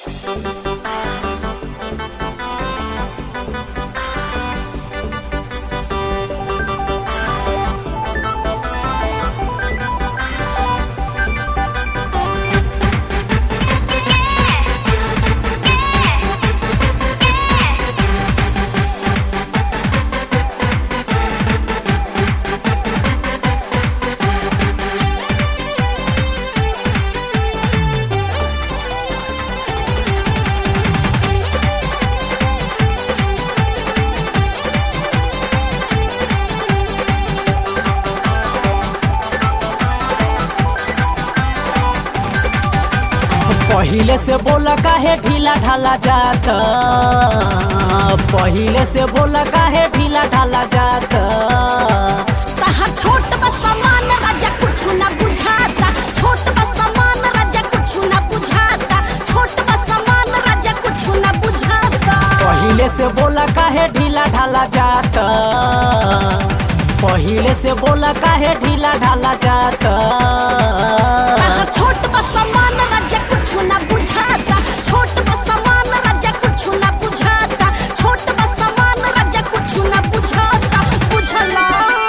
पहिले से बोला काहे ढीला ढाला जात पहिले से बोला काहे ढीला ढाला जात तहा छोट बा सामान राजा कुछ ना बुझाता छोट बा सामान राजा कुछ ना बुझाता छोट बा सामान राजा कुछ ना बुझाता पहिले से बोला काहे ढीला ढाला जात पहिले से बोला काहे ढीला ढाला जात तहा छोट बा सामान राजा कुछ ना बुझाता छोट बा सामान राजा कुछ ना बुझाता छोट बा सामान राजा कुछ ना बुझाता बुझला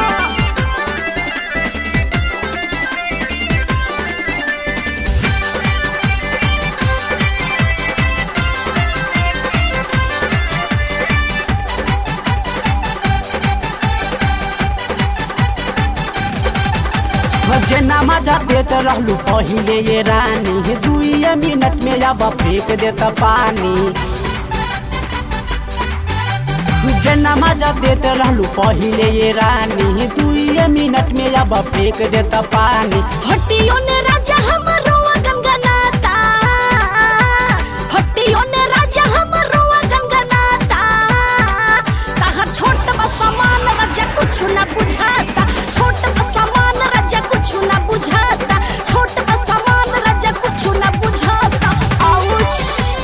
जेना मजा देत रहलू पहिले ये रानी दुइये मिनट में अब फेंक देत पानी जेना मजा देत रहलू पहिले ये रानी दुइये मिनट में अब फेंक देत पानी हट्टियों ने राजा हमरो गनगनाता हट्टियों ने राजा हमरो गनगनाता ताहा छोट बा सामान राजा कुछ ना बुझाता छोट बा सामान राजा कुछ ना बुझाता छोट बा सामान राजा कुछ ना बुझाता आउच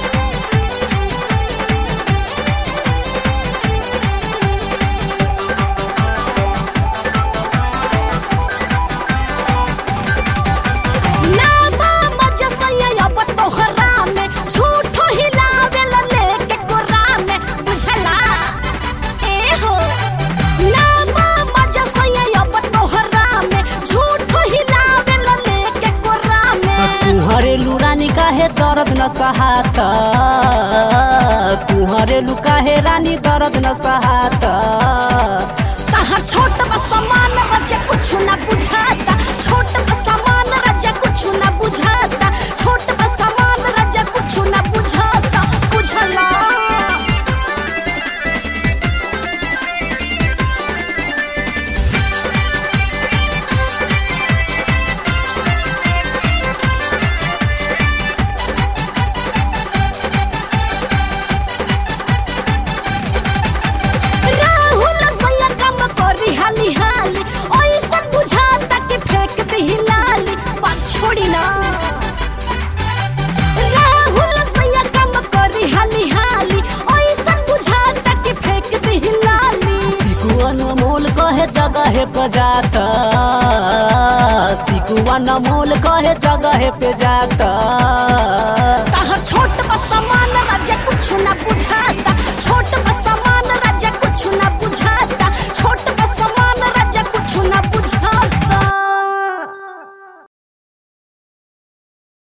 नामा मजा सैया अब तोहरा में झूठो हिलावे ला लेके कोरा में बुझला ए हो नामा मजा सैया अब तोहरा में झूठो हिलावे ला लेके कोरा में तुहरे लुरानी काहे दर्द न सहाता तुहरे लु काहे रानी दर्द न सहाता तहा छोट बा सामान राजा कुछ ना बुझाता छोट बा सामान राजा कुछ ना बुझाता छोट बा सामान राजा कुछ ना बुझाता बुझला राहुल सैया काम करी हाली हाली ऐसन बुझाता कि फेंक दे लाली बात छोड़ी ना राहुल सैया काम करी हाली हाली ऐसन बुझाता कि फेंक दे लाली सिकुअन मोल कहे जगह पे जाता सिकुअन मोल कहे जगह पे जाता